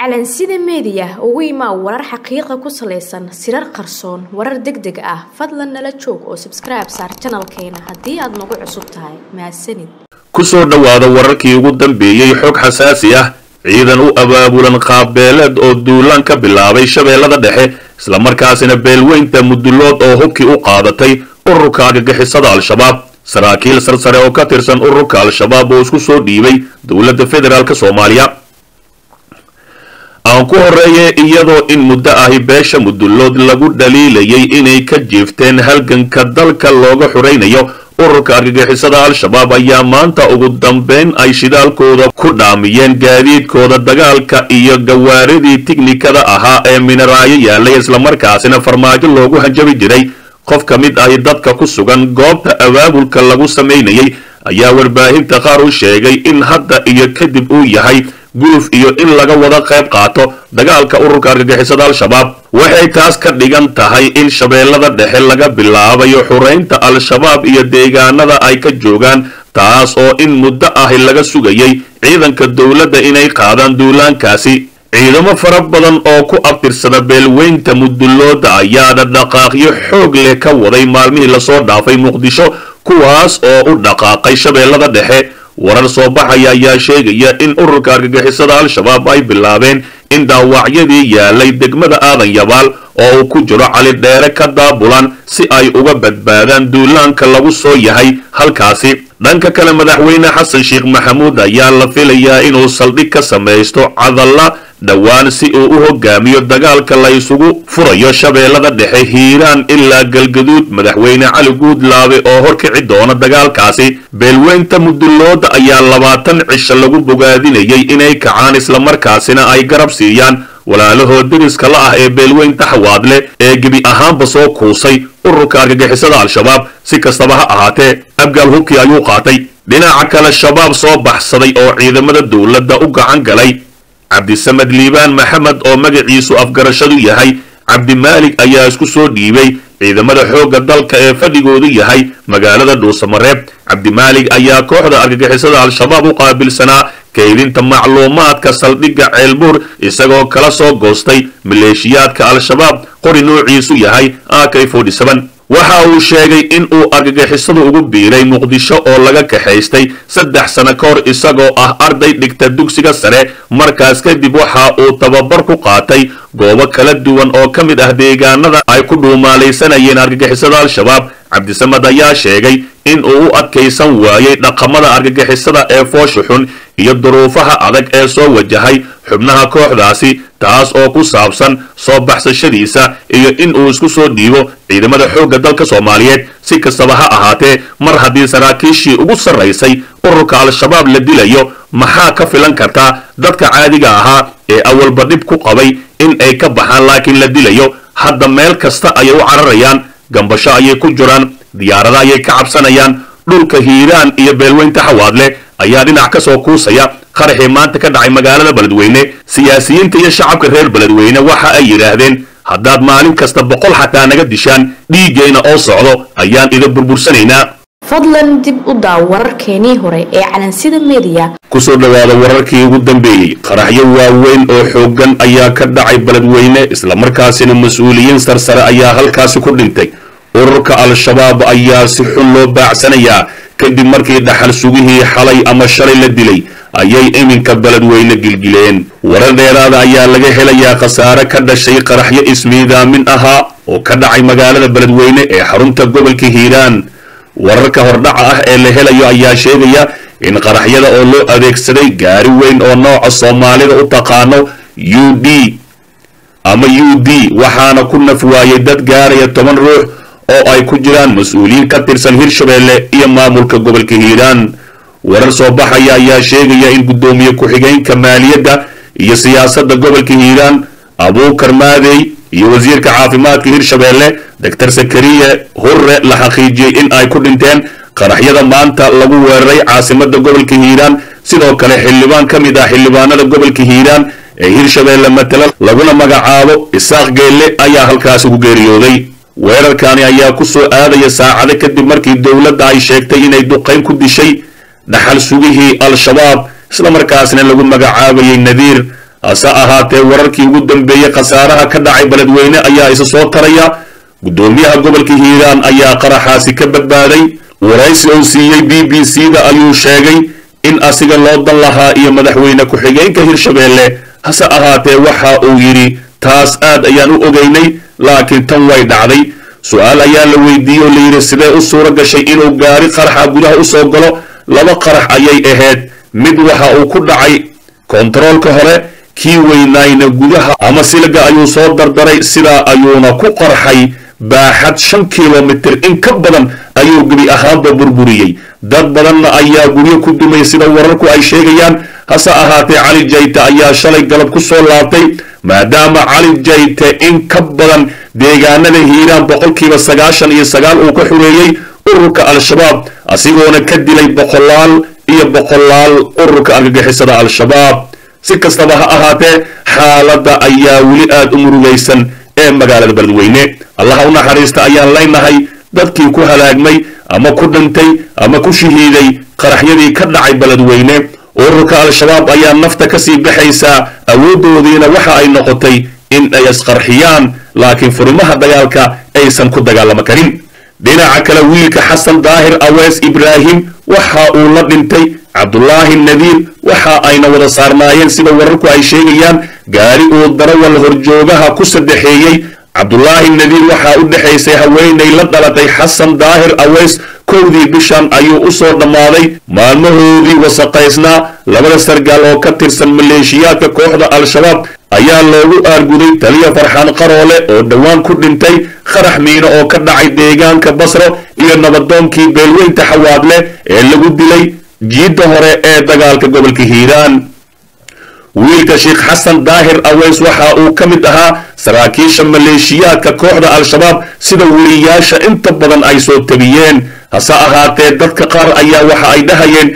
calansida meediya ugu imaa warar xaqiiqa ku salaysan sirar qarsoon warar deg deg ah fadlan nala joog oo sabskribe saar janalkeena haddii aad nagu cusub tahay mahadsanid kusoo dhowaada wararkii ugu dambeeyey xog xasaasi ah ciidan u abaabulan qaabbeeleed oo duulaan ka bilaabay shabeellada dhexe islamarkaasina beelweynta mudulood oo hubkii u qaadatay ururka argagixisada al-shabaab saraakiil sarsare oo ka tirsan ururka al-shabaab oo isku soo dhiibay dowladda federaalk soomaaliya aan ku horeeye iyadoo in muddo ahi beesha mudulood lagu dhaliilayay inay ka jiifteen halganka dalka looga xuraynayo ururka argagixisada al-shabaab ayaa maanta ugu dambeyn ay shidaalkooda ku dhaamiyeen gaadiidkooda dagaalka iyo gawaaridii tiknikada ahaa ee minaraayo yaalay islamarkaasina farmaajo loogu hanjabi jiray qof ka mid ahi dadka ku sugan goobta abaabulka lagu samaynayay ayaa warbaahinta qaar u sheegay in hadda iyo kadib uu yahay guluf iyo in laga wada qayb qaato dagaalka ururka argagixisada al-shabaab waxay taas ka dhigan tahay in shabeellada dhexe laga bilaabayo xuraynta al-shabaab iyo deegaanada ay ka joogaan taas oo in muddo ahi laga sugayay ciidanka dowladda inay qaadaan duulaankaasi ciidamo fara badan oo ku abtirsada beelweynta mudulooda ayaana dhaqaaqyo xoog leh ka waday maalmihii lasoo dhaafay muqdisho kuwaas oo u dhaqaaqay shabeellada dhexe warar soo baxaya ayaa sheegaya in ururka argagixisada al-shabaab ay bilaabeen in dhaawacyadii yaalay degmada aadan yabaal oo uu ku jiro cali dheere ka daabulan si ay uga badbaadaan duulaanka lagu soo yahay halkaasi dhanka kale madaxweyne xasan sheekh maxamuud ayaa la filayaa inuu saldhig ka samaysto cadalla dhowaan si uu u hogaamiyo dagaalka la isugu furayo shabeellada dhexe hiiraan ilaa galgaduud madaxweyne cali guudlaabe oo horkici doona dagaalkaasi beelweynta mudulooda ayaa labaatan cisho lagu bogaadinayay inay kacaan islamarkaasina ay garab siiyaan walaalahood deriska la ah ee beelweynta xawaadle ee gebi ahaanba soo kuusay ururka argagixisada al-shabaab si kastaba ha ahaatee abgaal hubkii ayuu qaatay dhinaca kale shabaab soo baxsaday oo ciidamada dowladda u gacan galay cabdisamed liibaan maxamed oo magaciisu afgarashadu yahay cabdimaalig ayaa isku soo dhiibay ciidamada xoogga dalka ee fadhigoodu yahay magaalada dhuusamareeb cabdimaalig ayaa kooxda argagixisada al-shabaab u qaabilsanaa kaydinta macluumaadka saldhigga ceelbuur isagoo kala soo goostay maleeshiyaadka al-shabaab qori noociisu yahay ak waxa uu sheegay in uu argagixisadu ugu biiray muqdisho oo laga kaxaystay saddex sano ka hor isagoo ah arday dhigta dugsiga sare markaas kadib waxa uu tababar ku qaatay goobo kala duwan oo ka mid ah deegaanada ay ku dhuumaalaysanayeen argagixisada al-shabaab cabdisamad ayaa sheegay in uu u adkaysan waayey dhaqamada argagixisada ee foosha xun iyo duruufaha adag ee soo wajahay xubnaha kooxdaasi taas oo ku saabsan soo baxsashadiisa iyo in uu isku soo dhiibo ciidamada xoogga dalka soomaaliyeed si kastaba ha ahaatee mar haddii saraakiishii ugu sarraysay ururka al-shabaab la dilayo maxaa ka filan kartaa dadka caadiga ahaa ee awalba dhib ku qabay in ay ka baxaan laakiin la dilayo hadda meel kasta ayay u cararayaan gambasho ayay ku jiraan diyaarada ayay ka cabsanayaan dhulka hiiraan iyo beelweynta xawaadle ayaa dhinac ka soo kuusaya qaraxii maanta ka dhacay magaalada beledweyne siyaasiyiinta iyo shacabka reer beledweyne waxa ay yidhaahdeen haddaad maalin kasta boqol xataa naga dishaan dhiiggayna oo socdo ayaan idin burbursanaynaa fadlan dib u daaw wararkeenii hore ee calansida meediya kusoo dhowaada wararkii ugu dambeeyey qaraxyo waaweyn oo xooggan ayaa ka dhacay beledweyne islamarkaasina mas-uuliyiin sarsare ayaa halkaasi ku dhintay ururka al-shabaab ayaa si xun loo baacsanayaa kadib markii dhaxal sugihii xalay ama shalay la dilay ayay iminka beledweyne gilgileen warar dheeraada ayaa laga helayaa khasaare ka dhashay qaraxyo ismiidaamin ahaa oo ka dhacay magaalada beledweyne ee xarunta gobolka hiiraan wararka hordhaca ah ee la helayo ayaa sheegaya in qaraxyada oo loo adeegsaday gaari weyn oo nooca soomaalida u taqaano u d ama u d waxaana ku naf waayay dad gaaraya toban ruux oo ay ku jiraan mas-uuliyiin ka tirsan hirshabeelle iyo maamulka gobolka hiiraan warar soo baxaya ayaa sheegaya in guddoomiye ku-xigeenka maaliyadda iyo siyaasadda gobolka hiiraan abuukar maadey iyo wasiirka caafimaadka hirshabeelle doctor sakariye hurre la xaqiijiyey in ay ku dhinteen qaraxyada maanta lagu weeraray caasimada gobolka hiiraan sidoo kale xildhibaan ka mid ah xildhibaanada gobolka hiiraan ee hirshabeelle matala laguna magacaabo isaaq geelle ayaa halkaasi ku geeriyooday weerarkani ayaa ku soo aadaya saacado kadib markii dowladda ay sheegtay inay duqayn ku dishay dhaxal sugihii al-shabaab islamarkaasna lagu magacaabayay nadiir hase ahaatee wararkii ugu dambeeyey khasaaraha ka dhacay beledweyne ayaa isa soo taraya guddoomiyaha gobolka hiiraan ayaa qaraxaasi ka badbaaday waraysi uu siiyey b b c da ayuu sheegay in asiga loo dan lahaa iyo madaxweyne ku-xigeenka hirshabeelle hase ahaatee waxa uu yidhi taas aad ayaan u ogeynay laakiin tan way dhacday su-aal ayaa la weydiiyey oo layidhi sidee u suuro gashay inuu gaari qaraxa gudaha u soo galo laba qarax ayay ahayd mid waxa uu ku dhacay kontaroolka hore kii weynaayna gudaha ama silga ayuu soo dardaray sidaa ayuuna ku qarxay baaxad shan kilomitir in ka badan ayuu gebi ahaanba burburiyey dad badanna ayaa guryo ku dumay sida wararku ay sheegayaan hase ahaatee cali jayte ayaa shalay galab ku soo laabtay maadaama cali jayte in ka badan deegaanada hiiraan boqolkiiba sagaashan iyo sagaal uu ka xureeyey ururka al-shabaab asigoona ka dilay boqolaal iyo boqolaal ururka argagixisada al-shabaab si kastaba ha ahaatee xaaladda ayaa weli aada u murugaysan ee magaalada beledweyne allaha u naxariista ayaan leynahay dadkii ku halaagmay ama ku dhintay ama ku shahiiday qaraxyadii ka dhacay beledweyne ururka al-shabaab ayaa nafta kasii baxaysaa awooddoodiina waxa ay noqotay in ay isqarxiyaan laakiin furimaha dagaalka aysan ku dagaalamo karin dhinaca kale wiilka xasan daahir awees ibraahim waxa uu la dhintay cabdulaahi nadiir waxa ayna wada saarnaayeen sida wararku ay sheegayaan gaari uu darawal horjoogaha ku saddexeeyey cabdulaahi nadiir waxaa u dhexaysay haweenay la dhalatay xasan daahir aweys kowdii bishan ayuu u soo dhammaaday maalmahoodii wasaqaysnaa labada sargaal oo ka tirsan maleeshiyaadka kooxda al-shabaab ayaa loogu aarguday taliya farxaan qaroole oo dhowaan ku dhintay qarax miino oo ka dhacay deegaanka basro iyo nabadoonkii beelweynta xawaadle ee lagu dilay jiidda hore ee dagaalka gobolka hiiraan wiilka sheekh xasan daahir aweys waxa uu ka mid ahaa saraakiisha maleeshiyaadka kooxda al-shabaab sida weliyaasha inta badan ay soo tabiyeen hase ahaatee dadka qaar ayaa waxa ay dhahayeen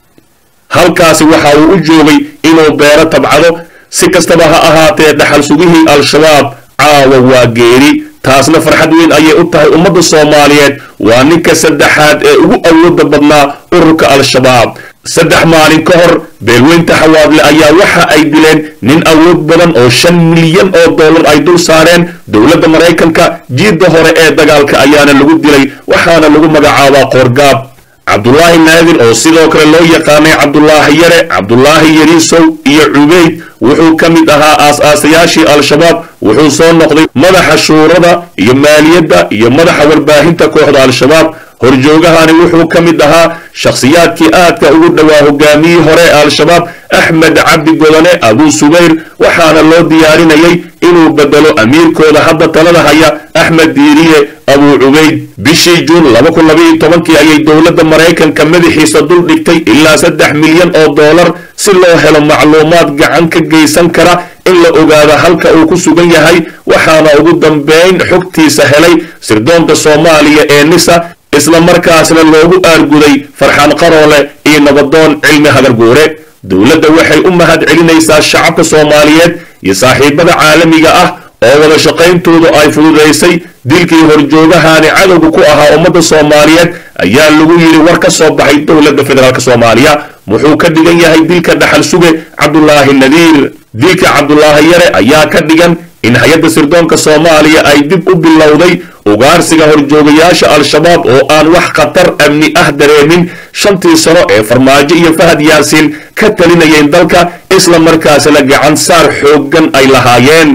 halkaasi waxa uu u joogay inuu beero tabcado si kastaba ha ahaatee dhaxal sugihii al-shabaab caawa waa geeri taasna farxad weyn ayay u tahay ummadda soomaaliyeed waa ninka saddexaad ee ugu awooda badnaa ururka al-shabaab saddex maalin ka hor beelweynta xawaadle ayaa waxa ay dileen nin awood badan oo shan milyan oo dollar ay dul saareen dowladda maraykanka jiidda hore ee dagaalka ayaana lagu dilay waxaana lagu magacaabaa qoorgaab cabdulaahi naadir oo sidoo kale loo yaqaanay cabdulaahi yare cabdulaahi yariisow iyo cubeyd wuxuu ka mid ahaa aas-aasayaashii al-shabaab wuxuu soo noqday madaxa shuurada iyo maaliyadda iyo madaxa warbaahinta kooxda al-shabaab horjoogahani wuxuu ka mid ahaa shakhsiyaadkii aadka ugu dhowaa hogaamiyii hore ee al-shabaab axmed cabdi godane abuu subayr waxaana loo diyaarinayay inuu bedelo amiirkooda hadda talada haya axmed diiriye abuu cubayd bishii juun laba kun labaiyo tobankii ayay dowladda maraykanka madaxiisa dul dhigtay ilaa saddex milyan oo dollar si loo helo macluumaad gacan ka geysan kara in la ogaado halka uu ku sugan yahay waxaana ugu dambeyn xogtiisa helay sirdoonka soomaaliya ee nisa isla markaasna loogu aarguday farxaan qaroole iyo nabadoon cilmi hagarguure dowladda waxay u mahad celinaysaa shacabka soomaaliyeed iyo saaxiibada caalamiga ah oo wada shaqayntoodu ay fududaysay dilkii horjoogahani cadowga ku ahaa ummadda soomaaliyeed ayaa lagu yidhi war ka soo baxay dowladda federaalk soomaaliya wuxuu ka dhigan yahay dilka dhaxal suge cabdulaahi nadiir dilka cabdulaahi yare ayaa ka dhigan in hay-adda sirdoonka soomaaliya ay dib u bilowday ugaarsiga horjoogayaasha al-shabaab oo aan wax khatar amni ah dareemin shantii sano ee farmaajo iyo fahad yaasiin ka talinayeen dalka isla markaasna gacan saar xooggan ay lahaayeen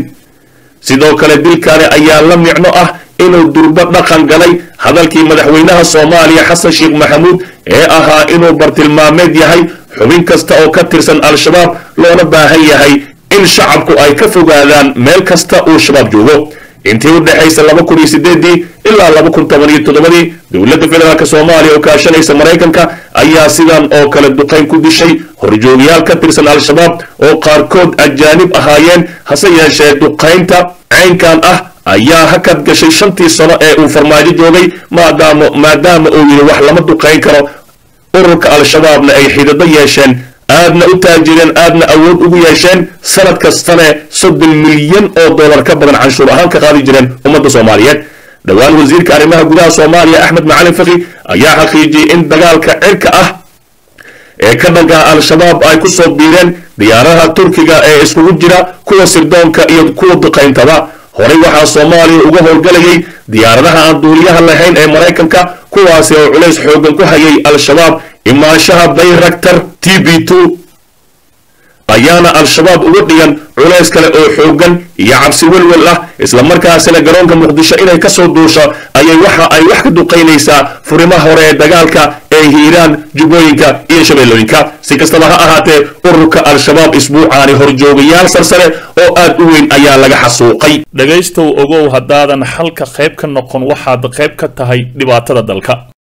sidoo kale dilkani ayaa la micno ah inuu durbo dhaqan galay hadalkii madaxweynaha soomaaliya xasan sheekh maxamuud ee ahaa inuu bartilmaameed yahay xubin kasta oo ka tirsan al-shabaab loona baahan yahay in shacabku ay ka fogaadaan meel kasta uu shabaab joogo intii u dhexaysa laba kun iyo sideedii ilaa laba kun toban iyo toddobadii dowladda federaalk soomaaliya oo kaashanaysa maraykanka ayaa sidan oo kale duqayn ku dishay horjoogayaal ka tirsan al-shabaab oo qaarkood ajaanib ahaayeen hase yeeshee duqaynta caynkan ah ayaa hakad gashay shantii sano ee uu farmaajo joogay maadaama maadaama uu yidhi wax lama duqayn karo ururka al-shabaabna ay xidado yeesheen aadna u taajireen aadna awood ugu yeesheen sanad kastane soddon milyan oo dollar ka badan canshuur ahaan ka qaadi jireen ummadda soomaaliyeed dhowaan wasiirka arrimaha gudaha soomaaliya axmed macalin faki ayaa xaqiijiyey in dagaalka cirka ah ee ka dhanka al-shabaab ay ku soo biireen diyaaraha turkiga ee iskugu jira kuwa sirdoonka iyo kuwa duqayntaba horey waxaa soomaaliya uga howlgalayay diyaaradaha aan duuliyaha lahayn ee maraykanka kuwaasi oo culays xoogan ku hayay al-shabaab imaanshaha bayraktar t b two ayaana al-shabaab uga dhigan culays kale oo xoogan iyo cabsi welwel ah islamarkaasina garoonka muqdisho inay kasoo duusho ayay waxa ay wax ka duqaynaysaa furimaha hore ee dagaalka ee hiiraan jubbooyinka iyo shabeellooyinka si kastaba ha ahaatee ururka al-shabaab isbuucaani horjoogayaal sarsare oo aad u weyn ayaa laga xasuuqay dhegaystow ogow haddaadan xalka qayb ka noqon waxaad qayb ka tahay dhibaatada dalka